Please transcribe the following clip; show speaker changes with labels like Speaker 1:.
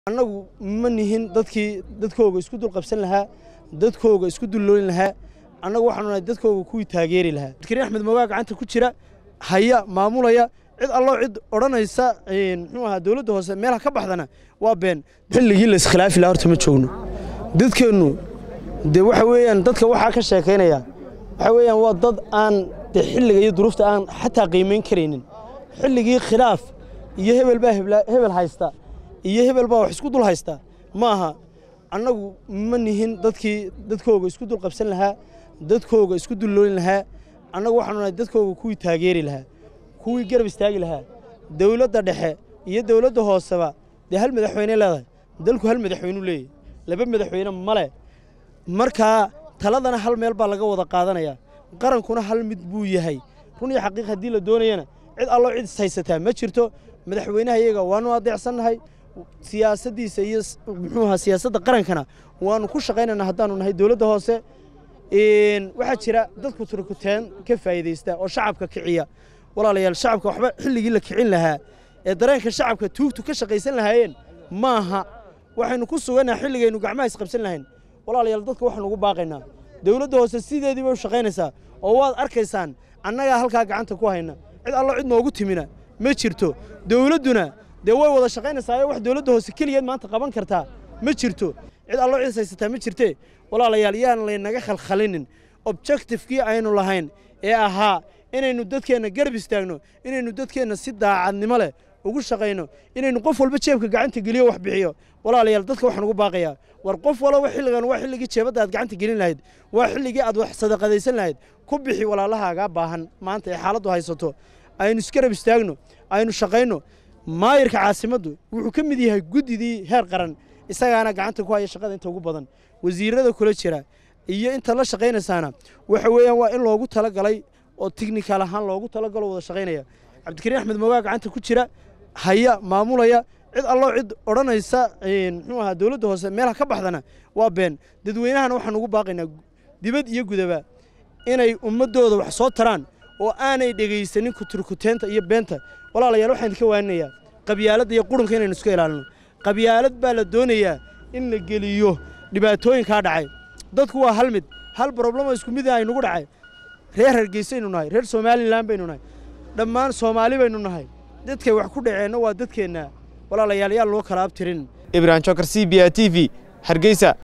Speaker 1: annagu ma nihin dadkii dadkooga isku dul qabsan lahaa dadkooga isku dulloolin lahaa annagu waxaanu nahay dadkooga kuwii taageeri lahaa abdikariin axmed moogaa gacanta ku jira haya maamulaya cid alloo cid odhanaysa muxuu ahaa dowladda hoose meelaha ka baxdana waa been xilligii la iskhilaafi lahaa horta ma joogno dadkeennu dee waxa weeyaan dadka waxaa ka sheekaynaya waxa weeyaan waa dad aan dee xilliga iyo duruufta aan xataa qiimayn karaynin xilligii khilaaf iyo hebel baa hebel haysta iyo hebel baa wax isku dul haysta ma aha annagu ma nihin dadkii dadkooga isku dul qabsan lahaa dadkooga isku dulloolin lahaa annagu waxaanu nahay dadkooga kuwii taageeri lahaa kuwii garab istaagi lahaa dowladda dhexe iyo dowladda hooseba dee hal madaxweyne leedahay dalku hal madaxweyneu leeyahy laba madaxweyne male markaa taladana hal meel baa laga wada qaadanaya qarankuna hal mid buu yahay run iyo xaqiiq haddii la doonayana cid alloo cid ishaysataa ma jirto madaxweynaha iyaga waanu adeecsannahay siyaasaddiisa iyo muxuu ahaa siyaasadda qarankana waanu ku shaqaynaynaa haddaanu nahay dowladda hoose waxaa jira dadku turkuteen ka faa'iidaysta oo shacabka kiciya walaalayaal shacabka waxba xilligii la kicin lahaa ee dareenka shacabka tuugtu ka shaqaysan lahaayeen maaha waxaynu ku sugannaha xilligaynu gacmaha isqabsan lahayn walaalayaal dadka waxaanu ugu baaqaynaa dowladda hoose sideedii bay u shaqaynaysaa oo waad arkaysaan annagaa halkaa gacanta ku hayna cid allo cid noogu timina ma jirto dowladduna dee way wada shaqaynaysaa wax dowladda hoose keligeed maanta qaban kartaa ma jirto cid allo cid haysataa ma jirtee walaalayaal yaan laynaga khalkhalinin objectifkii aynu lahayn ee ahaa inaynu dadkeenna garab istaagno inaynu dadkeenna si daacadnimo leh ugu shaqayno inaynu qof walba jeebka gacanta geliyo wax bixiyo walaalayaal dadka waxaan ugu baaqayaa war qof walba xilligan waa xilligii jeebadda aad gacanta gelin lahayd waa xilligii aad wax sadaqadaysan lahayd ku bixi walaalahaagaa baahan maanta ee xaaladdu haysato aynu isgarab istaagno aynu shaqayno maayirka caasimaddu wuxuu ka mid yahay guddidii heer qaran isagaana gacanta ku haya shaqada inta ugu badan wasiirada kula jira iyo inta la shaqaynaysaana waxa weeyaan waa in loogu talagalay oo tignikaal ahaan loogu talagalo wada shaqaynaya cabdikariin axmed moogaa gacanta ku jira haya maamulaya cid alloo cid odhanaysa muxuu ahaa dowladda hoose meelaha ka baxdana waa been dadweynahana waxaan ugu baaqaynaa dibad iyo gudaba inay ummaddooda wax soo taraan oo aanay dhegaysanin kuturkuteenta iyo beenta walaalayaal waxaan idinka waaninayaa qabyaaladda iyo qurunka inaynu iska ilaalino qabyaalad baa la doonayaa in la geliyo dhibaatooyinkaa dhacay dadku waa hal mid hal broblemo isku mid aynugu dhacay reer hargeysaynu nahay reer somalilan baynu nahay dhammaan soomaali baynu nahay dadkay wax ku dhaceenna waa dadkeenna walaalayaal yaa loo kala abtirin
Speaker 2: ibrahim jokar c b a t v hargeysa